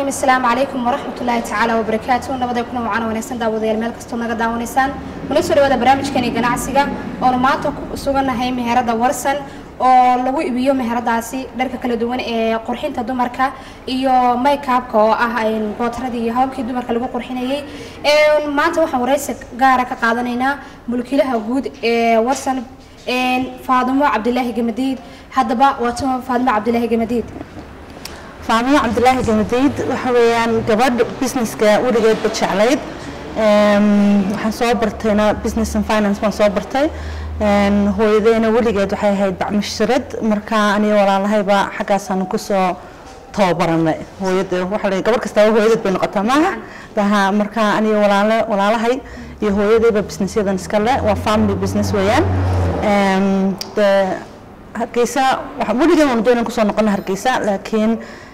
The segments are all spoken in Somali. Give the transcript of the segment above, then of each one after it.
raxiim assalaamu calaykum waraxmatullaahi tacaala wabarakaatu nabada kuna wacana wanaagsan daawadayaal meel kastoo naga daawanaysaan kuna soo dhawaada barnaamijkani ganacsiga oonu maanta ku sugannahay meherada warsan oo lagu iibiyo meheradaasi dharka kala duwan ee qurxinta dumarka iyo makeupka oo ah bootradii iyo hababkii dumarka lagu qurxinayay maanta waxaan waraysi gaara ka qaadanaynaa mulkiilaha guud ee warsan faadimo cabdilaahi gamadiid haddaba waa tuma faadimo cabdilaahi gamadiid faadimo cabdilaahi gamadiid waxa weeyaan gabadh businesska weligeedba jeclayd waxaan soo bartayna business and finance baan soo bartay hooyadeyna weligeed waxay ahayd bacmishirad marka aniga walaalahayba xaggaasaan kusoo tababaranay hooyada waxa la gabadh kastaba hooyadeed bay noqotaa maaha daha marka aniga walaale walaalahay iyo hooyadayba businessyadan iska le waa family business weeyaan de hargeysa weligeed waanu doonaan kusoo noqona hargeysa laakiin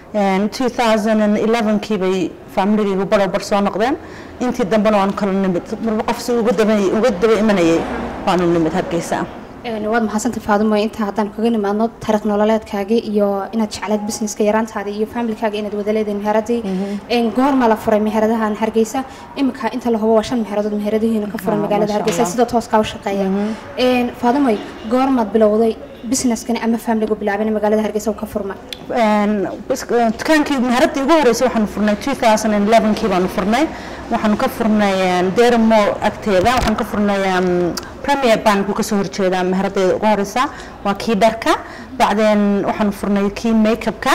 2011kii bay familigaygu barow bar soo noqdeen intii dambena waanu kala nimid marba qof si uga daba uga daba imanayay waanu nimid hargeysa waad mahadsantay faadimo inta haddaan kaga nimaadno taariikh nololeedkaagii iyo inaad jeclayd businesska yaraantaadii iyo familkaaga inaad wada leedahay meheradii goorma la furay meheradahan hargeysa imika inta la hubo waa shan meheradood meheradihiina ka furan magaalada hargeysa sida tooskaa u shaqeeya faadimoy goormaad bilowday businesskani ama familigu bilaabeen magaalada hargeysa ka furma dukaankii meheradii ugu horreysay waxaanu furnay 2011kii baanu furnay waxaanu ka furnay dermo agteeda waxaanu ka furnay premier bank uu kasoo horjeedaa meheradeeda ugu horeysa waa kii dharka bacdeen waxaanu furnay kii makeupka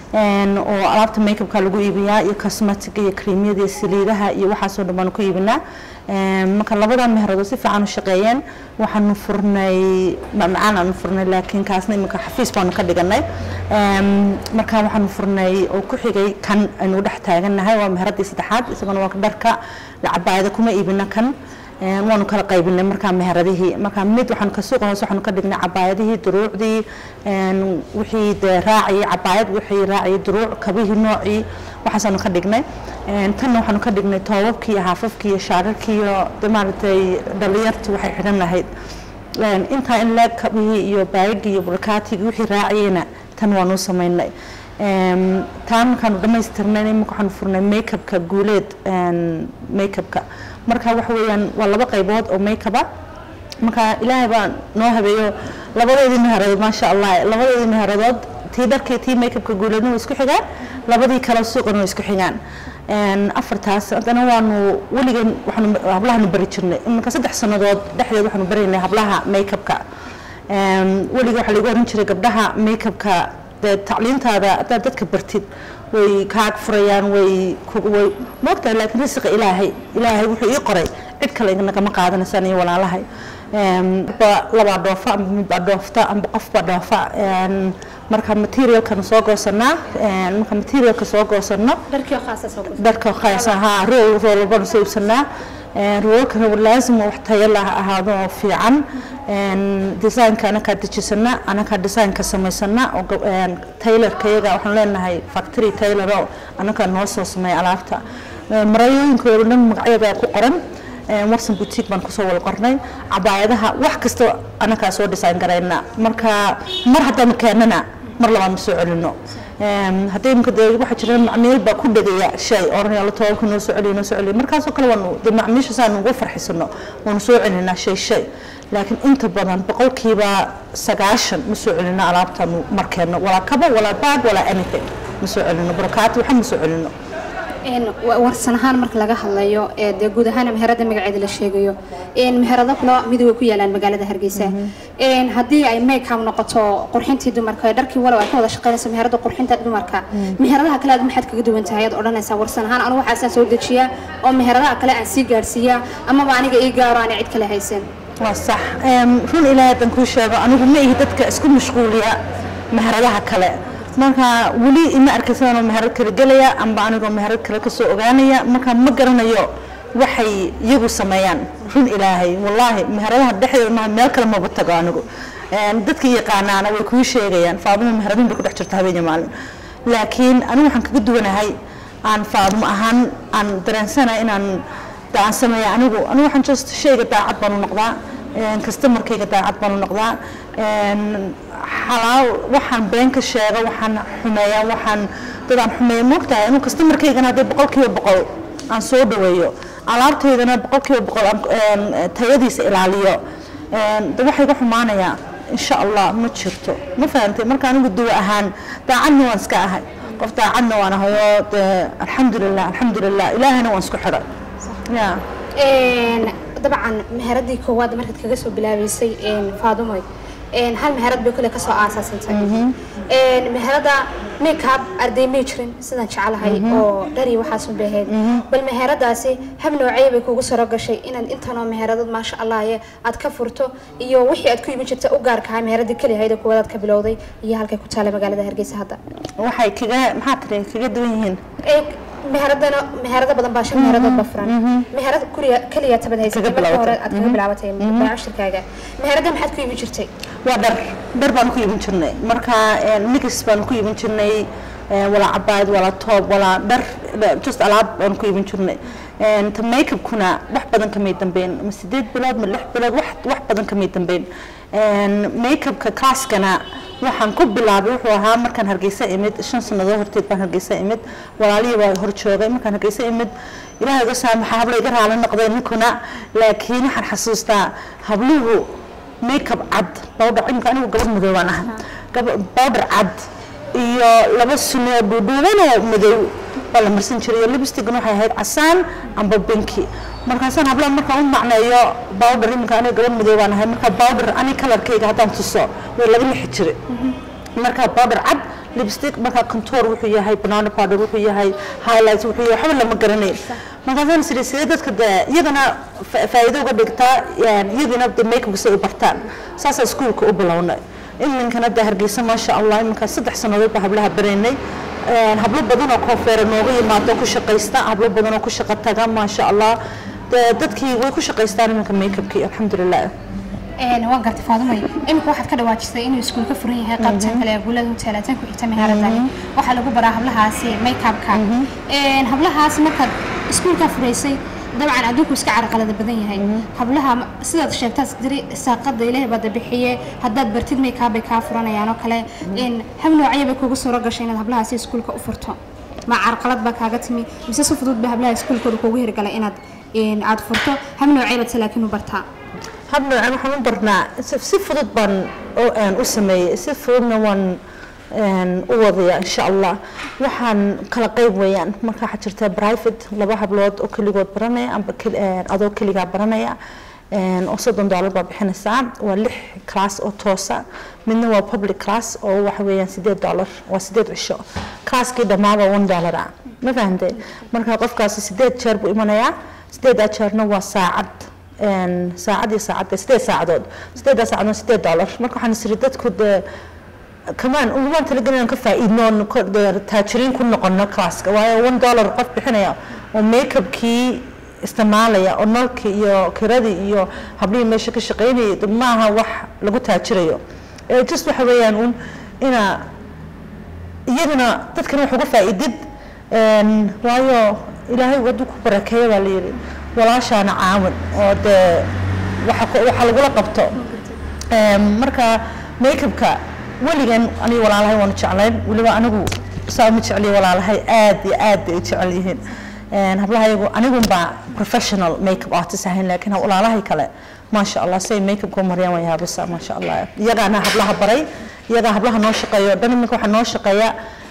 oo alaabta makeupka lagu iibiyaa iyo cosmetic iyo creamyada iyo saliidaha iyo waxaasoo dhan baanu ku iibinaa marka labada meheradood si fiican u shaqeeyeen waxaanu furnay macmacaan aanu furnay laakiin kaasna iminka xafiis baanu ka dhiganay marka waxaanu furnay oo ku xigay kan aynu dhex taagannahay waa meheradii saddexaad isaguna waa dharka lacabaayada kuma iibina kan waanu kala qaybinay markaa meheradihii marka mid waxaanu ka suuqa hoose waxaanu ka dhignay cabaayadihii duruucdii wixii dee raaciyay cabaayad wixii raaciyay duruuc kabihii noocii waxaasaanu ka dhignay tanna waxaanu ka dhignay toobabkii iyo haafafkii iyo shaararkii iyo de maaragtay dhalinyartu waxay xidhan lahayd intaa in leeg kabihii iyo baagigii iyo bulkaatigii wixii raaciyeyna tan waanu samaynay taan markaanu dhammaystirnay imika waxaanu furnay makeupka guuleed makeupka marka waxa weeyaan waa laba qaybood oo makeup ah marka ilaahay baa noo habeeyo labadoodii meheradood maasha allah labadoodii meheradood tii dharkii tii makeupka guuleedna way isku xigaan labadii kale suuqana way isku xigaan afartaas haddana waanu weligan waxaanu hablahanu bari jirnay iminka saddex sannadood dhexdeed waxaanu baraynay hablaha makeupka weliga waxaa lagu oran jiray gabdhaha makeupka dee tacliintaada haddaad dadka bartid way kaag furayaan way way moogtahay laakiin risiqa ilaahay ilaahay wuxuu ii qoray cid kale nagama qaadanaysaan iyo walaalahay labaa dhoofa amba midbaa dhoofta amba qofbaa dhoofa marka materialkana soo goosanaa marka materialka soo goosano dharka khaasa haa rool rool walbana soo iibsanaa roolkana laazim wax tayo lah ahaado oo fiican designka anakaa dejisana anakaa designka samaysana oo taylorka iyaga waxaan leenahay factory taylor oo anakaa noo soo sameeya alaabta marayooyinkooda dhan magacyada ku qoran warsan boutique baan kusoo wada qornay cabaayadaha wax kasta anakaa soo design garayna marka mar haddaan keenana mar labaad ma soo celino haddii imika dee waxaa jira macmiil baa ku dhegaya shay oranaya la tobanka noo soo celiyo noo soo celiyo markaasoo kale waanu dee macmiisha saan ugu farxisano waanu soo celinaa shay shay laakiin inta badan boqolkiiba sagaashan ma soo celino alaabtaanu markeeno walaa kabo walaa baag walaa anything ma soo celino brokaati waxa ma soo celino warsan ahaan marka laga hadlayo dee guud ahaan meherada magaceeda la sheegayo meherado kale mid way ku yaalaan magaalada hargeysa haddii ay makeup noqoto qurxintii dumarka dharkii walow ay ka wada shaqeynayso meherada qurxinta dumarka meheradaha kale aad maxaad kaga duwan tahay aad odhanaysaa warsan ahaan anigu waxaasaan soo dejiyaa oo meheradaha kale aan sii gaadhsiiyaa amaba aniga ii gaaro aanay cid kale haysan waa sax run ilaahay haddaan kuu sheego anigu ma ihi dadka isku mashquuliya meheradaha kale marka weli ima arkaysanoo meherad kale gelaya amba anigoo meherad kale kasoo ogaanaya marka ma garanayo waxay iyagu sameeyaan run ilaahay wallaahi meheradaha dhexdeeda maaha meel kale maba tago anigu dadka yaqaanaana way kuu sheegayaan faadimo meheradin bay ku dhex jirta habeenya maalin laakiin anigu waxaan kaga duwanahay aan faadimo ahaan aan dareensanahay inaan aan sameeya anigu anigu waxaan just shayga daacad baan u noqdaa customarkayga daacad baan u noqdaa xalaal waxaan been ka sheega waxaan xumeeyaa waxaan dadaan xumeeya moogtahay inuu kastamarkaygana haddii boqolkiiba boqol aan soo dhaweeyo alaabtaydana boqolkiiba boqol aan een, tayadiisa ilaaliyo een, de waxaa iga xumaanayaa insha allah ma jirto ma fahantay marka anigu duwa ahaan daacadna waan iska ahay qof daacadna waan ahay oo dee alxamdulilah alxamdulilah ilaahana waan isku xidhay ya Een, dabcan meheradii koowaad markaad kaga soo bilaabeysay een, faadumoy een, hal meherad bay kule kasoo aasaasantay Een, meherada makeup arday may jirin sidaan jecelahay oo dhar iyo waxaas un bay ahayd bal meheradaasi hab noocee bay kugu saro gashay inaad intanoo meheradad maasha allah ye aad ka furto iyo wixii aad ku iibin jirta u gaarka ahaa meheradii keli ahayd ee koowaad aad ka bilowday iyo halkay ku taala magaalada hargeysa hadda waxay kaga maxaa tiri kaga duwan yihiin Ee, meheradana meherado badan baa shan meheradod ba furan meherad kuriya keliya tabad haysatay Kaga marka hore bilaabatay. aad kaga bilaabatay baashirkaaga meherada maxaad ku iibin jirtay waa dhar dhar baan ku iibin jirnay marka mix baan ku iibin jirnay een, walaa cabaad walaa toob walaa dhar dha- just alaab baan ku iibin jirnay Een, ta makeupkuna wax badan kamay dambeyn ma sideed bilood ma lix bilood wax wax badan kamay dambeyn Een, makeupka classkana waxaan ku bilaabay wuxuu ahaa markaan hargeysa imid shan sannadood horteed baan hargeysa imid walaalihii baa hor joogay markaan hargeysa imid ilaahay iga saamaxa habla iga raali noqdeen ninkuna laakiin waxaan xasuustaa habluhu makeup cad bowdhar imika anigu gabadh madoobaan ahay gaba- bowdhar cad iyo laba suno oo dhuudhuuban oo madow baa la marsan jiray iyo lipstickan waxay ahayd casaan amba binki markaasaan hablaha markaan u macneeyo bowdhar iminka aniga gabadh madoobaan ahay marka bowdhar ani kalarkayga haddaan tuso way laga lixi jiray marka bowdhar cad lipstick marka contour wuxuu yahay banana powder wuxuu yahay highlights wuxuu yahay waxba lama garanayn markaasaan is idhi sidee dadka dee iyadana fa- faa'iido uga dhigtaa yani iyadina de makeupka si ay u bartaan saasaa iskuulka u bilownay iminkana de hargeysa maasha allah iminka saddex sannadood baa hablaha baraynay Een, hablo badan oo koofeera nooga yimaado ku shaqaysta hablo badan oo ku shaqo taga maasha allah dee dadkii way ku shaqaystaan iminka makeupkii alxamdulilah Een, waan gartay faadumay imika waxaad ka dhawaajisay inuu iskuul ka furan yahay qaybta kale ee guulada hoteela tan ku xigta meheradani waxaa lagu baraa hablahaasi makeupka Een, hablahaasi markaad iskuulka furaysay dabcan adduunku iska carqalada badan yahay hablaha ma- sidaad sheegtaad diri saaqada ilaahay baad bixiye haddaad bartid makeup bay kaa furanayaan oo kale Een, hab noocyo bay kugu suuro gashay inaad hablahaasi iskuulka u furto ma carqalad baa kaaga timi mise si fudud ba hablaha iskuulkooda kugu hirgalay inaad een, aad furto hab noocyo baad se laakiin u bartaa hab noocan waxaan u barnaa si si fudud baan u een, u sameeyey si fududna waan een, u wadaya insha allah waxaan kala qayb weeyaan marka waxaa jirta private laba hablood oo keligood baranaya amba keli- een, adoo keligaa baranaya een, oo soddon doolar baa bixinaysaa waa lix class oo toosa midna waa public class oo waxa weeyaan sideed doolar waa sideed cisho classkii dhammaaba one dollar ah ma fahantay marka qofkaasi sideed jeer buu imanayaa sideedaa jeerna waa saacad een, saacad iyo saacad sideed saacadood sideedaa saacadood sideed doolar marka waxaan isiri dadku dee kamaan ugumaan talagelin inaan ka faa'iidno oon ko- dee taajiriin ku noqono classka waayo one dollar qof bixinaya oo makeupkii isticmaalaya oo nalkii iyo kiradii iyo hablihii meesha ka shaqaynayay dee maaha wax lagu taajirayo ee just waxa weeyaan un inaa iyaduna dadkana wax uga faa'iidid een, waayo ilaahay hadduu ku barakeeyo baa layidhi walaashaana caawin oo dee waxa ku- waxa lagula qabto Een, marka makeupka weligan aniga walaalahay waanu jeclayn weliba anigu saa uma jecliyo walaalahay aad iyo aad bay u jecel yihiin Een, hablahayagu anigun baa professional makeup artist ahayn laakiin walaalahay kale maasha allah say makeupka u mariyaan waan yaabisa maasha allah iyagaana hablaha baray iyagaa hablaha noo shaqeeyo dhan iminka waxaa noo shaqeeya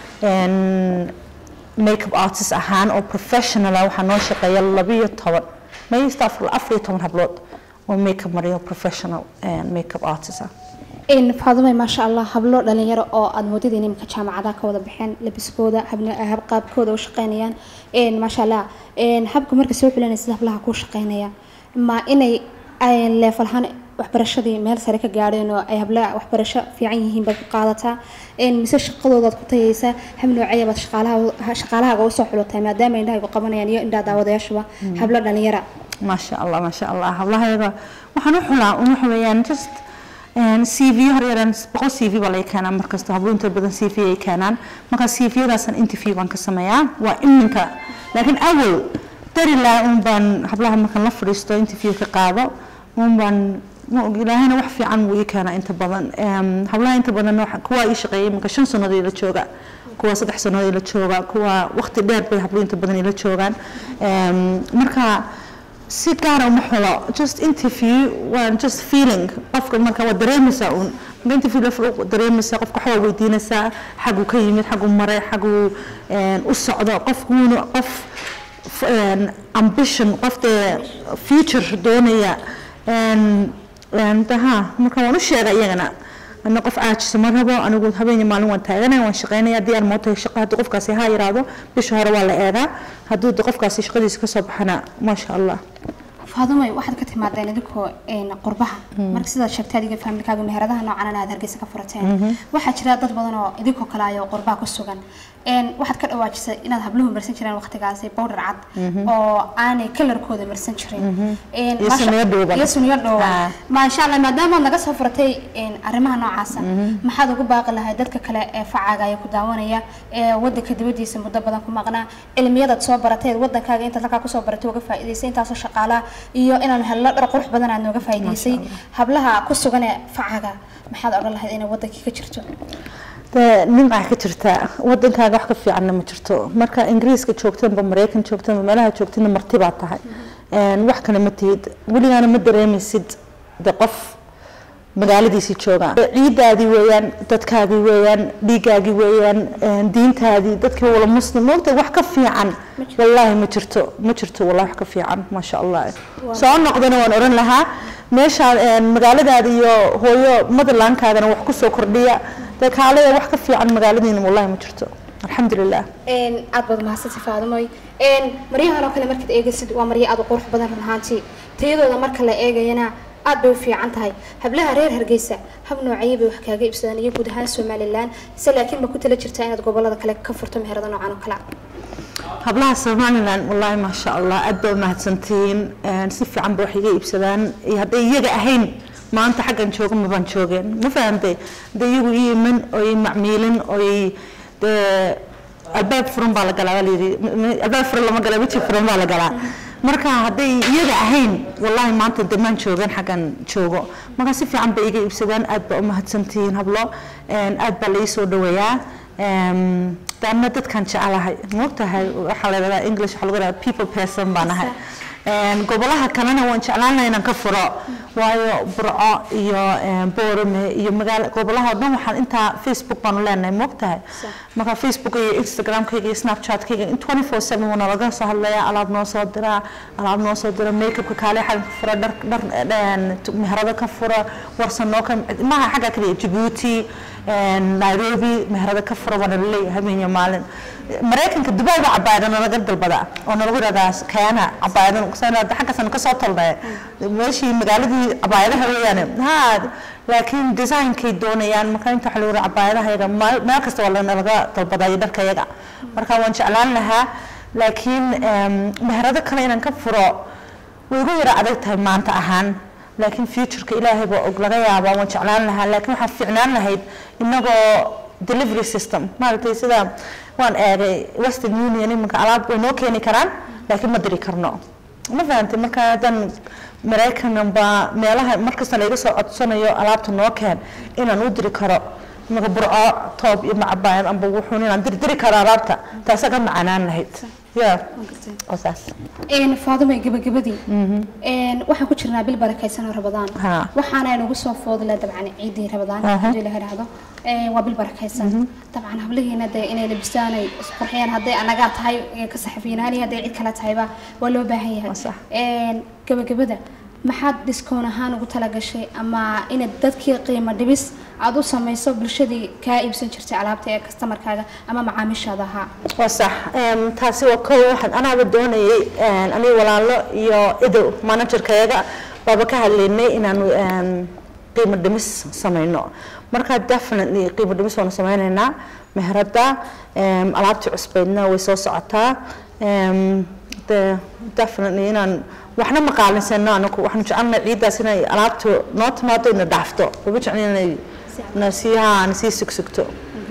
een, makeup artist ahaan oo professional ah waxaa noo shaqeeya labiyo toban maysta afar iyo toban hablood oo makeup mariyo professional een, makeup artist ah in faadumay maasha allah hablo dhalinyaro oo aad moodid in iminka jaamacadaha ka wada baxeen labiskooda habna- hab qaabkooda u shaqeynayaan in maasha allah in habka marka soo xulanaya sida hablaha ku shaqeynaya ma inay ay leefalhaan waxbarashadii meel sare ka gaadheen oo ay hablaha waxbarasho fiican yihiin baad ku qaadataa in mise shaqadoodaad ku tagaysaa hab noocaya baad shaqaalaha shaqaalahaaga usoo xulotay maadaama indhahaygu qabanayaan iyo indhaha daawadayaashuba hablo dhalinyara maasha allah maasha allah hablahayaga waxaan u xulaa un waxa weeyaan just c v hor yaraan boqol c v baa laga keenaa markasta hablo inta badan c v ay keenaan marka c v-yadaasaan interview baan ka sameeyaa waa iminka laakiin awal darilaa un baan hablaha markaan la fadhiisto interview ka qaado un baan ma og ilaahayna wax fiican wuu ii keenaa inta badan Em, hablaha inta badan waxa- kuwa ii shaqeeyay iminka shan sannadood ila jooga kuwa saddex sannadood ila jooga kuwa waqti dheer bay hablo inta badan ila joogaan Em, marka si gaara uma xulo just interview waan just feeling qofka marka waa dareemaysaa uun marka interview la furo dareemaysaa qofka waxaa weydiinaysaa xaguu ka yimid xaguu maray xaguu een, u socdo qofkuuna qof f- een, ambition qof dee future doonaya een, een, de ha marka waan u sheegay iyagana ana qof caajisa ma rabo anigu habeenii maalin waan taaganaya waan shaqaynaya haddii aan mootahay shaqo haddii qofkaasi ha yiraahdo bisha hore waa la eegaa hadduu de qofkaasi shaqadiisa kasoo baxana maasha allah faadumay waxaad ka timaadeen idinkoo een, qurbaha marka sidaad sheegtay adiga faamilkaaga meheradaha noocan aad hargeysa ka furateen waxaa jira dad badan oo idinkoo kale ayo qurbaha ku sugan een, waxaad ka dhawaajisay inaad habluhu marsan jireen waqtigaasi bowdhar cad oo aanay kalarkooda marsan jirin Een, Iyo maasha- sunniyo dhooban. iyo sunniyo dhooban Ah. maasha allah maadaama aad naga soo furatay een, arrimaha noocaasa maxaad ugu baaqi lahayd dadka kale ee facaaga ay ku daawanaya ee wadanka dibadiisa muddo badan ku maqnaa cilmiyadaad soo barateed wadankaaga intaad halkaa kusoo baratay uga faa'iidaysay intaasoo shaqaalaa iyo inaan helno dhar qurux badan aad nooga faa'iidaysay hablaha ku sugan ee facaaga maxaad odhan lahayd inay wadankii ka jirto dee nimca ka jirta wadankaaga wax ka fiicanna ma jirto marka ingiriiska joogtanba maraykan joogtanba meelaha joogtana marti baa tahay Een, wax kale ma tihid weligaana ma dareemaysid de qof magaaladiisii jooga ciidaadii weeyaan dadkaagii weeyaan dhiigaagii weeyaan een, diintaadii dadkii wala muslim moogta wax ka fiican wallaahi ma jirto ma jirto wallahi wax ka fiican maasha allah soo noqdana waan oran lahaa meeshaa een, magaaladaada iyo hooyo madalankaagana wax kusoo kordhiya dee kaalaya wax ka fiican magaaladiina wallahi ma jirto alxamdulilah een aad baad mahadsantay faadumoy een maryahan oo kale markaad eegaysid waa maryo aad u qurux badan run ahaantii tayadooda marka la eegayana aad bay u fiican tahay hablaha reer hargeysa hab noocayay bay wax kaaga iibsadaan iyo guud ahaan somalilan se laakiin ma ku tala jirtaa inaad gobolada kale ka furto meherada noocan oo kale ah hablaha somalilan wallaahi maasha allah aad baa umahadsantihiin Een, si fiican ba wax iga iibsadaan iyo hadday iyaga ahayn maanta xaggan jooga mabaan joogeen ma fahamtay hadday iyagu ii iman oo i macmiilin oo i dee albaab furan baa la galaa baa layidhi M- m- albaab furan lama gala weji furan baa la galaa marka hadday iyaga ahayn wallaahi maanta damaan joogan xaggan joogo marka si fiican bay iga iibsadaan aad baa umahadsantihiin hablo Een, aad baa lai soo dhaweeyaa Een, daana dadkan jecelahay moogtahay waxaa la yidhahdaa english waxaa lagu yidhahdaa people person baan ahay Een, gobolaha kalena waan jeclaan lahaa inaan ka furo waayo burco iyo een, boorame iyo magaala gobolaha oo dhan waxaan intaa facebook baanu leenahay moogtahay marka facebook iyo instagramkayga iyo snapchatkayga in 24/7 waa nalaga soo hadlayaa alaab noo soo diraa alaab noo soo dira makeupka kaale xagga ka fura dhar dhar een, meherado ka fura warsan noo ka maaha xagga kaliya jabuuti een, nairobi meherado ka fura waana laleeyahay habeen iyo maalin maraykanka dubai baa cabaayada nalaga dalbadaa oo nalagu yidhahdaa keena cabaayadan xaggaasaan kasoo tolnay meeshii magaaladii cabaayadaha weeyaane ha laakiin designkay doonayaan marka inta waxa lagu yidhaha cabaayadahayaga meel meel kasta waa nalaga dalbadaa iyo dharkayaga marka waan jeclaan lahaa laakiin em, meherado kale inaan ka furo way igu yara adag tahay maanta ahaan laakiin futureka ilaahay baa og laga yaabaa waan jeclaan lahaa laakiin waxaa fiicnaan lahayd inagoo delivery system maaragtay sida waan eegay western union iminka alaab way noo keeni karaan laakiin ma diri karno ma fahantay marka haddaan maraykanba meelaha markasta layga soo codsanayo alaabta noo keen inaan u diri karo iminka burco toob iyo macabaayad amba wuxuun inaan diri diri karo alaabta taasaa ka macanaan lahayd ya oo saas een faadumay gabagabadii een waxaan ku jirnaa bil barakaysan oo rabadaan Ha. waxaana inagu soo foodila dabcan ciidii rabadaan Aha. haddii la yidhaahdo een waa bil barakaysan dabcan hablihiina dee inay labistaan ay isqurxiyaan hadday anagaa tahay ee ka saxafiyiinaan iyo hadday cid kale tahayba waa loo baahan yahay Waa sax. een gabagabada maxaad diskoon ahaan ugu talagashay ama inaad dadkii qiimo dhibis aad u samayso bulshadii kaa iibsan jirtay alaabta ee kastamarkaaga ama macaamiishaada ahaa waa sax Em, taasi waa kow waxaan anaaba doonayay em, aniga walaalo iyo idow managerkayaga baaba ka hadlaynay inaanu em, qiimo dhimis samayno marka definitely qiimo dhimis waanu sameynaynaa meherada em, alaabtii cusbeydna way soo socotaa Em, de definitely inaan waxna maqaalinsano anaku waxaanu jecelnahay ciiddaas inay alaabtu noo timaado ina dhaafto waba jeclin inay na sii haa na sii sugsugto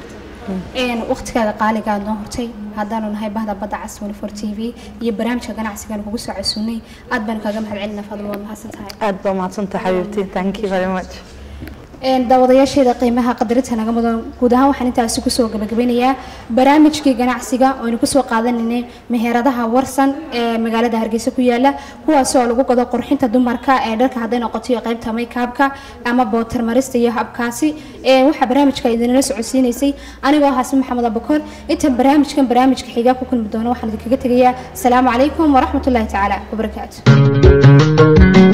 waqtigaaga qaaliga aad noo hortay haddaanu nahay bahda badda cas for t v iyo barnaamijka ganacsigaan kugu soo casuunay aad baan kaaga mahad celinaa fadlan waad mahadsan tahay aad baa mahadsantahay xabiibti thank you very much daawadayaasheeda qiimaha qadarinta naga mudan guud ahaan waxaan intaasi kusoo gabagabeynayaa barnaamijkii ganacsiga oo aynu kusoo qaadanaynay meheradaha warsan ee magaalada hargeysa ku yaala kuwaas oo lagu gado qurxinta dumarka ee dharka hadday noqoto iyo qaybta maykaabka ama bootar marista iyo habkaasi waxaa barnaamijka idinala socodsiinaysay anigoo xasan maxamed abukor inta barnaamijkan barnaamijka xigaa ku kulmi doono waxaan idinkaga tegayaa asalaamu calaykum waraxmatullaahi tacaala wabarakaatu